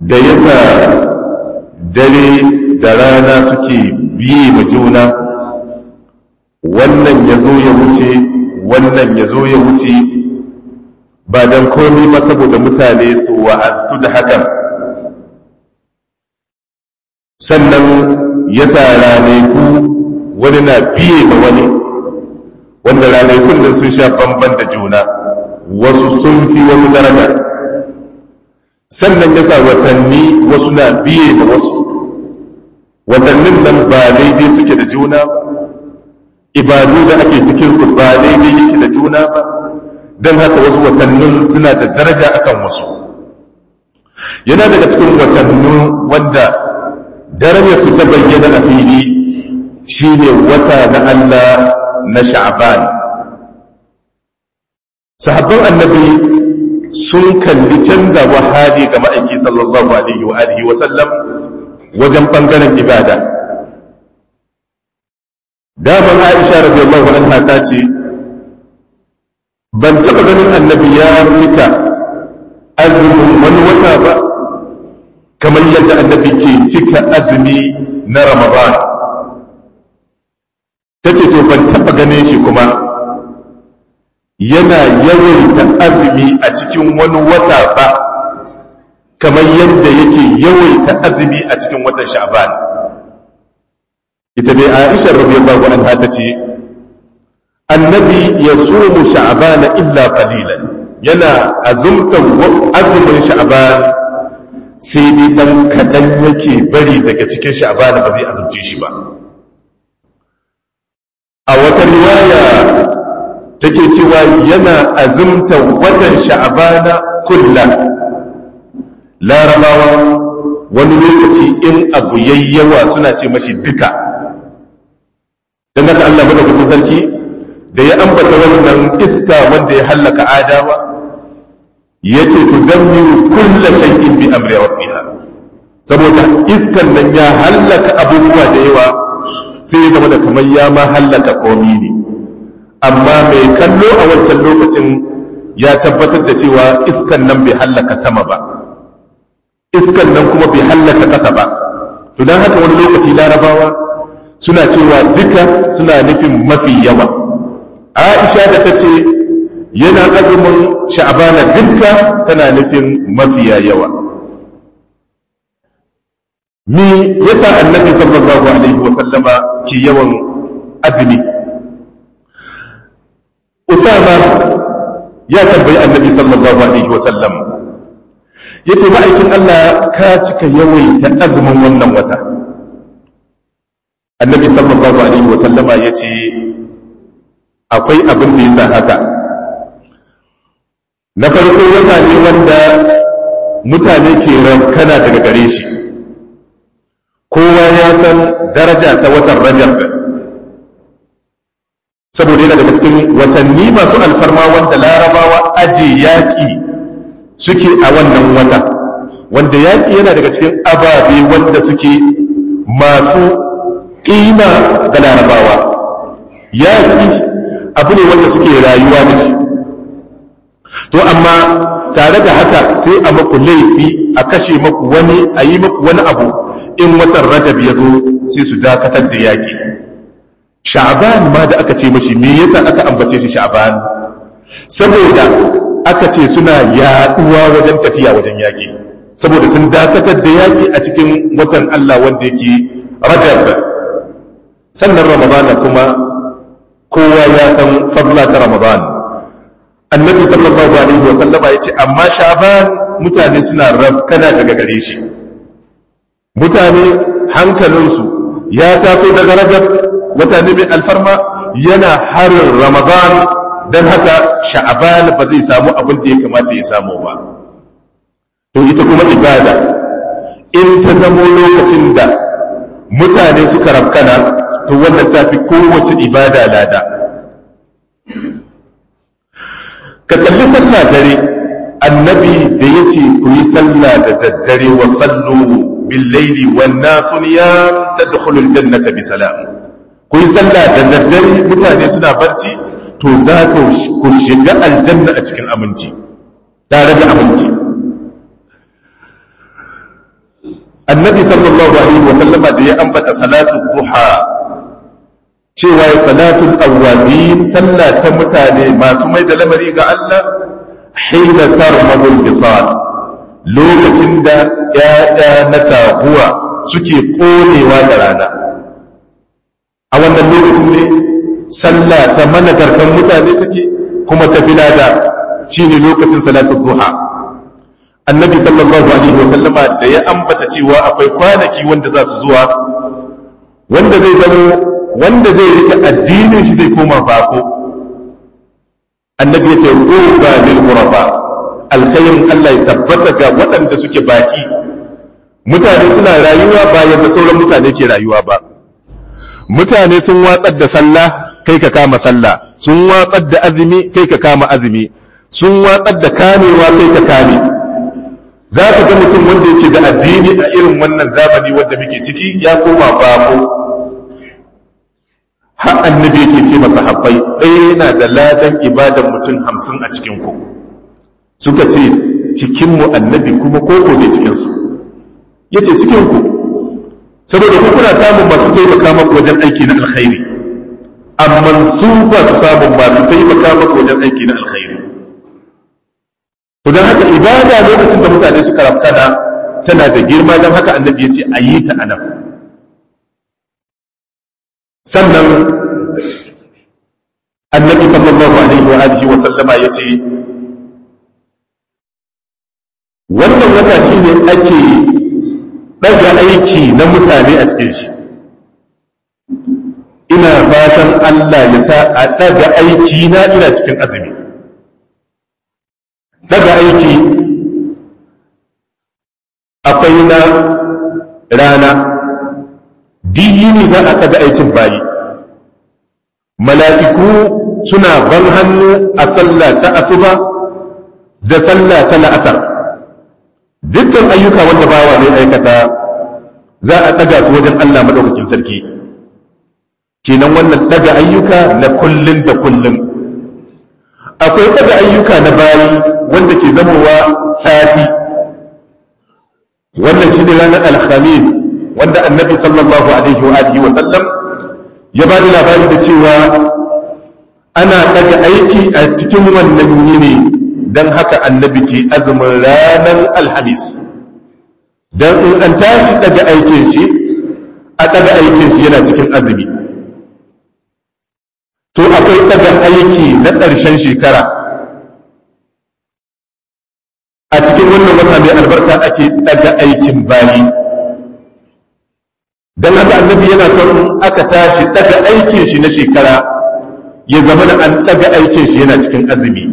da yasa dare da rana suke biye ma juna wannan ya zo ya wuce wannan ya zo ya wuce ba don komi ba saboda mutane su wa'aztu da hakan sannan ya sa ranaku wani na biye ma wani wanda ranakun nan sun sha bamban da juna wasu sun fi wasu daraja sannan ya sa watanni wasu na biye da wasu watannin nan ba daidai suke da juna ba ibadu da ake cikinsu ba daidai yake da juna ba don haka wasu watannin suna da daraja akan wasu yana daga cikin watannin wanda darajar su ta bayyana a fili shine wata na Allah na sha'ban sahabban annabi sun kalli canzawa hali ga ma'aiki sallallahu alaihi wa alihi wa sallam wajen bangaren ibada daman aisha radiyallahu anha ta ce ban taɓa ganin annabi ya cika azumin wani wata ba kamar yadda annabi ke cika azumi na ramadan ta ce to ban taɓa ganin shi kuma yana yawaita azumi a cikin wani wata ba kamar yadda yake yawaita azumi a cikin watan sha'ban ita dai aisha radiyallahu anha ta ce annabi ya sumu sha'bana illa qalilan yana azumtan azumin sha'ban sai dai dan kadan yake bari daga cikin sha'ban ba zai azumce shi ba a wata riwaya take cewa yana azumtan watan sha'bana kullan larabawa wani lokaci in abu yayyawa suna ce mashi duka don haka Allah madaukakin sarki da ya ambata wannan iska wanda ya hallaka adawa ya ce tu dammiru kulla shay'in bi amri rabbiha saboda iskan nan ya hallaka abubuwa da yawa sai ya zama da kamar ya ma hallaka komi ne amma mai kallo a wancan lokacin ya tabbatar da cewa iskan nan bai hallaka sama ba iskan nan kuma bai hallaka ƙasa ba to don haka wani lokaci larabawa suna cewa duka suna nufin mafi yawa aisha da ta ce yana azumin sha'abana duka tana nufin mafiya yawa mi yasa annabi sallallahu alaihi wasallama ke yawan azumi usama ya tambayi annabi sallallahu alaihi wasallam ya ce ma'aikin Allah ka cika yawaita azumin wannan wata annabi sallallahu alaihi wasallama ya ce akwai abin da ya sa haka na farko wata ne wanda mutane ke rankana daga gare shi kowa ya san daraja ta watan rajab saboda yana daga cikin watanni masu alfarma wanda larabawa aje yaƙi suke a wannan wata wanda yaƙi yana daga cikin ababe wanda suke masu ƙima ga larabawa yaƙi abu ne wanda suke rayuwa da shi to amma tare da haka sai a maku laifi a kashe maku wani a yi maku wani abu in watan rajab ya zo sai su dakatar da yaƙi sha'ban ma da aka ce mashi me yasa aka ambace shi sha'ban saboda aka ce suna yaɗuwa wajen tafiya wajen yaƙi saboda sun dakatar da yaƙi a cikin watan Allah wanda yake rajab sannan ramadana kuma kowa ya san fadla ta ramadan annabi sallallahu alaihi wa sallama yace amma sha'ban mutane suna rafkana daga gare shi mutane hankalinsu ya taso daga rajab wata ne mai alfarma yana harin ramadan don haka sha'aban ba zai samu abin da ya kamata ya samu ba to ita kuma ibada in ta zamo lokacin da mutane suka rafkana to wannan ta fi kowace ibada lada ka kalli sallah dare annabi da ya ce ku yi sallah da daddare wa sallu bil laili wan nasu niyam tadkhulul jannata bi salam ku yi sallah da daddare mutane suna barci to za ku shiga aljanna a cikin aminci tare da aminci annabi sallallahu alaihi wa sallama da ya ambata salatu duha cewa ya salatul awwabin sallah ta mutane masu mai da lamari ga Allah hina tarmadul bisal lokacin da ‘ya'ya na taguwa suke ƙonewa da rana a wannan lokacin ne sallah ta managarkan mutane take kuma ta filada shi ne lokacin salatun duha annabi sallallahu alaihi wa sallama da ya ambata cewa akwai kwanaki wanda za su zuwa wanda zai zamo wanda zai rike addinin shi zai koma bako annabi ya ce ruba lil ghuraba alkhairin Allah ya tabbata ga waɗanda suke baki mutane suna rayuwa bayan da sauran mutane ke rayuwa ba mutane sun watsar da sallah kai ka kama sallah sun watsar da azumi kai ka kama azumi sun watsar da kamewa kai ka kame za ka ga mutum wanda yake da addini a irin wannan zamani wanda muke ciki ya koma bako har annabi yake ce masa habbai ɗaya yana da ladan ibadan mutum hamsin a cikin ku suka ce cikinmu annabi kuma koko ne cikinsu ya ce cikinku saboda ku kuna samun masu taimaka maku wajen aiki na alkhairi amma su ba su samun masu taimaka masu wajen aiki na alkhairi to don haka ibada lokacin da mutane suka rafkana tana da girma don haka annabi ya ce a yi ta anan sannan annabi sallallahu alaihi wa alihi wa sallama ya ce wannan wata shi ne ake ɗaga aiki na mutane a cikin shi ina fatan Allah ya sa a ɗaga aiki na ina cikin azumi ɗaga aiki akwai na rana diyini za a ɗaga aikin bayi mala'iku suna ban hannu a sallah ta asuba da sallah ta la'asar dukkan ayyuka wanda bawa ne aikata za a ɗaga su wajen Allah maɗaukakin sarki kenan wannan ɗaga ayyuka na kullun da kullun akwai ɗaga ayyuka na bayi wanda ke zamowa sati wannan shi ne ranar alhamis wanda annabi sallallahu alaihi wa alihi wa sallam ya ba da labari da cewa ana ɗaga aiki a cikin wannan yini don haka annabi ke azumin ranar alhamis don in an tashi daga aikin shi a daga aikin shi yana cikin azumi to akwai daga aiki na ƙarshen shekara a cikin wannan wata mai albarka ake daga aikin bayi don haka annabi yana son aka tashi daga aikin shi na shekara ya zama da an daga aikin shi yana cikin azumi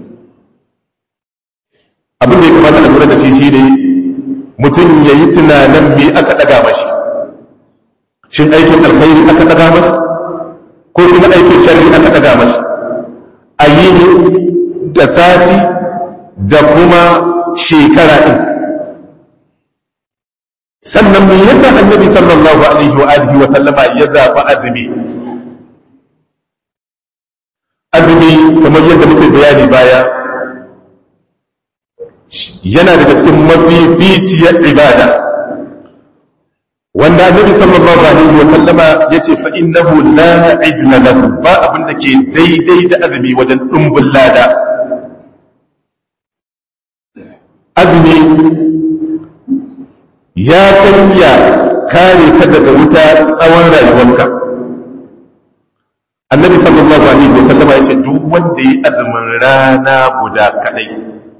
abin da ya kamata a lura da shi shine mutum ya yi tunanin me aka ɗaga mashi shin aikin alkhairi aka ɗaga mashi ko kuma aikin sharri aka ɗaga mashi a yi ne da sati da kuma shekara ɗin sannan me yasa annabi sallallahu alaihi wa alihi wa sallama ya zaɓi azumi azumi kamar yadda muka bayani baya yana daga cikin mafificiyar ibada wanda annabi sallallahu alaihi wa sallama yace fa innahu la idna lahu ba abin da ke daidai da azumi wajen dumbin lada azumi ya kanya kare ka daga wuta tsawon rayuwarka annabi sallallahu alaihi wa sallama yace duk wanda yi azumin rana guda kadai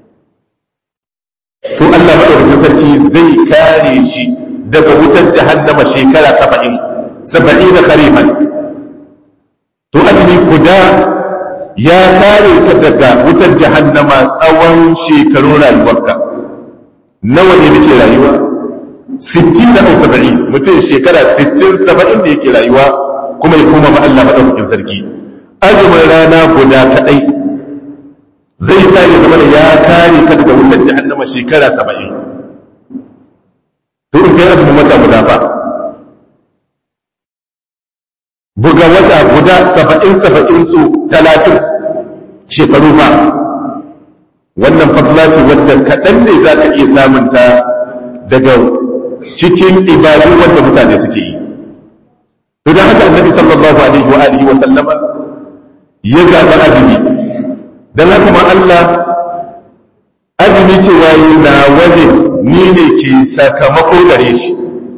to Allah maɗaukakin sarki zai kare shi daga wutar jahannama shekara saba'in saba'in da kharifan to azumi guda ya kare ka daga wutar jahannama tsawon shekarun rayuwarka nawa ne muke rayuwa sittin da saba'in mutum shekara sittin saba'in da yake rayuwa kuma ya koma ma Allah maɗaukakin sarki azumin rana guda kaɗai zai kare zama da ya kare ka daga wutar jahannama shekara saba'in to in kai azumin wata guda ba buga wata guda saba'in saba'in su talatin shekaru ba wannan fadla ce wadda kaɗan ne za ka iya samunta daga cikin ibadu wanda mutane suke yi to dan haka annabi sallallahu alaihi wa alihi wa sallama ya zaɓi azumi dan haka ma Allah azumi cewa na waje ni ne ke sakamako gare shi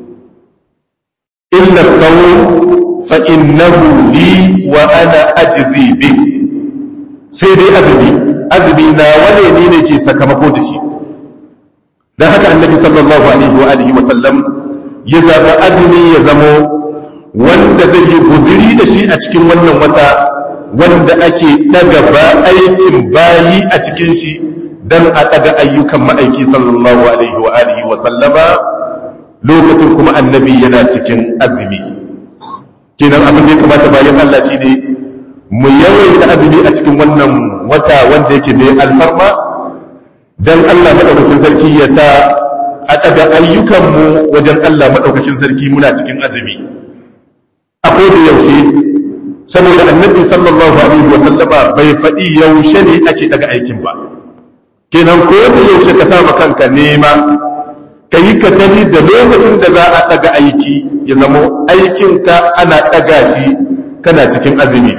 illa sawu fa innahu li wa ana ajzi bi sai dai azumi azumi na wane ni ne ke sakamako da shi dan haka annabi sallallahu alaihi wa alihi wa sallam ya zaba azumi ya zamo wanda zai yi guziri da shi a cikin wannan wata wanda ake daga ba aikin bayi a cikin shi dan a daga ayyukan ma'aiki sallallahu alaihi wa alihi wa sallama lokacin kuma annabi yana cikin azumi kenan abin da ya kamata bayan Allah shi ne mu yawaita azumi a cikin wannan wata wanda yake mai alfarma dan Allah madaukakin sarki ya sa a daga ayyukanmu wajen Allah madaukakin sarki muna cikin azumi akwai da yaushe saboda annabi sallallahu alaihi wa sallama bai faɗi yaushe ne ake daga aikin ba kenan ko da yaushe ka sama kanka nema ka yi katari da lokacin da za a ɗaga aiki ya zama aikinka ana ɗaga shi kana cikin azumi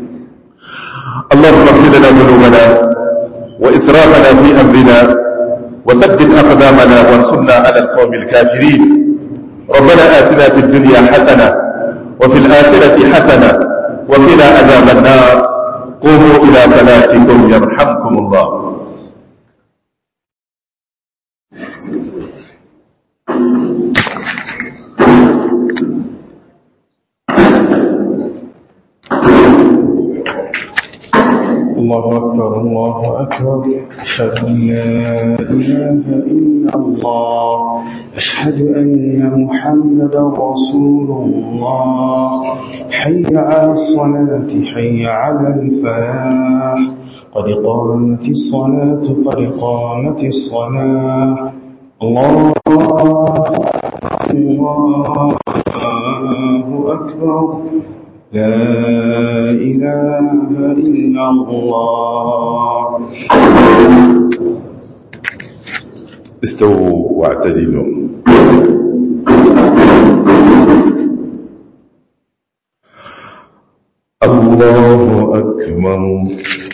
اللهم اغفر لنا ذنوبنا وإسرافنا في أمرنا وثبت أقدامنا وانصرنا على القوم الكافرين ربنا آتنا في الدنيا حسنة وفي الآخرة حسنة وقنا عذاب النار قوموا إلى صلاتكم يرحمكم الله الله أكبر الله أكبر أشهد أن لا إله إلا الله أشهد أن محمدا رسول الله حي على الصلاة حي على الفلاح قد قامت الصلاة قد قامت الصلاة الله الله أكبر لا إله إلا الله استووا واعتدلوا الله أكبر